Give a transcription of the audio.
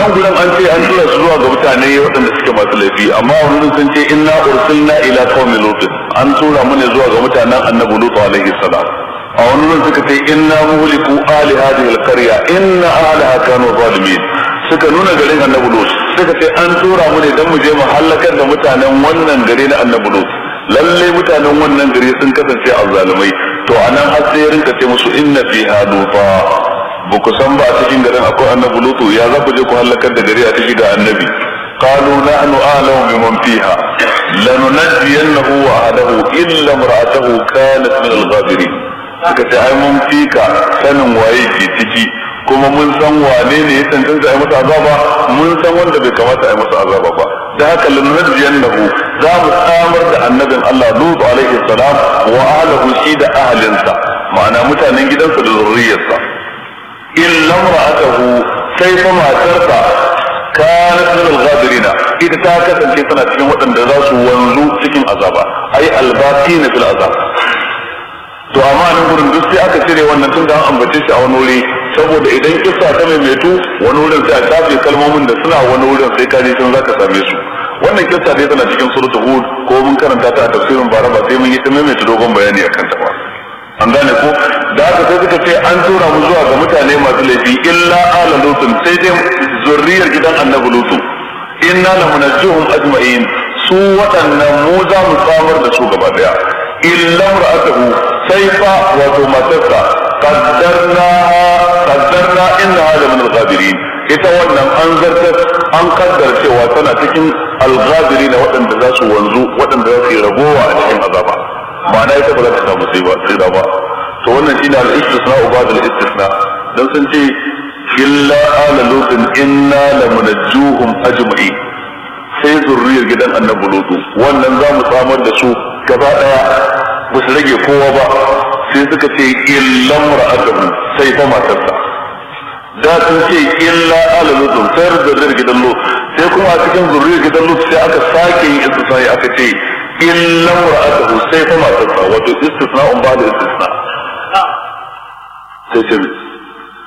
nan gudan an ce an tura su zuwa ga mutane waɗanda suke masu laifi amma wani sun ce inna ursilna ila qaumi lut an tura mu ne zuwa ga mutanen annabi lut alaihi salam a wani nan suka ce inna muhliku ali hadhihi alqarya inna ahliha kanu zalimin suka nuna garin annabi lut suka ce an tura mu ne dan mu je mu halakar da mutanen wannan gari na annabi lut lalle mutanen wannan gari sun kasance azzalumai to anan har sai rinka ce musu inna fiha lufa ba ku san ba a cikin garin akwai annabi lutu ya za ku je ku halakar da gari a ciki ga annabi قالوا نحن أعلم بمن فيها لننجينه وأهله إلا امرأته كانت من الغابرين suka ce ai mun fika sanin waye ke ciki kuma mun san wane ne ya tantance ai masa azaba mun san wanda bai kamata ai masa azaba ba da haka lanunjiyannahu za mu samar da annabin Allah Lut alaihi salam wa ahlihi shi da ahlinsa ma'ana mutanen gidansa da zurriyarsa illa ra'atahu sai fa matarsa kanat min al-ghabirina ita ta kasance tana cikin waɗanda za su wanzu cikin azaba ai albaqina fil azab to amma nan gurin duk sai aka cire wannan tun da an ambace shi a wani wuri saboda idan kissa ta maimaitu wani wurin sai a shafe kalmomin da suna wani wurin sai ka je can zaka same su wannan kissa dai tana cikin suratul hud ko mun karanta ta a tafsirin bara ba sai mun yi ta maimaita dogon bayani akan ta ba an gane ko da haka sai suka ce an tura mu zuwa ga mutane masu laifi illa ala lutun sai dai zurriyar gidan annabi lutu inna la munajjuhum ajma'in su waɗannan mu za mu samar da su gaba daya illa ra'atuhu sai fa wato matarsa qaddarna qaddarna inna hada min al-ghabirin ita wannan an zartar an kaddar cewa tana cikin al-ghabirin waɗanda za su wanzu waɗanda za su yi ragowa a cikin azaba ma'ana ita ba za ta samu sai ba sai da ba to wannan shine al-istisna ba'd al-istisna dan sun ce illa ala lutin inna lamunajjuhum ajma'in sai zurriyar gidan annabi lutu wannan za mu samar da su gaba daya ba su rage kowa ba sai suka ce illa ra'atuhu sai ta matarsa da sun ce illa ala lutu sai zurriyar gidan lut sai kuma a cikin zurriyar gidan lut sai aka sake yin istisna aka ce illa ra'atuhu sai ta matarsa wato istisna'un ba da istisna sai ce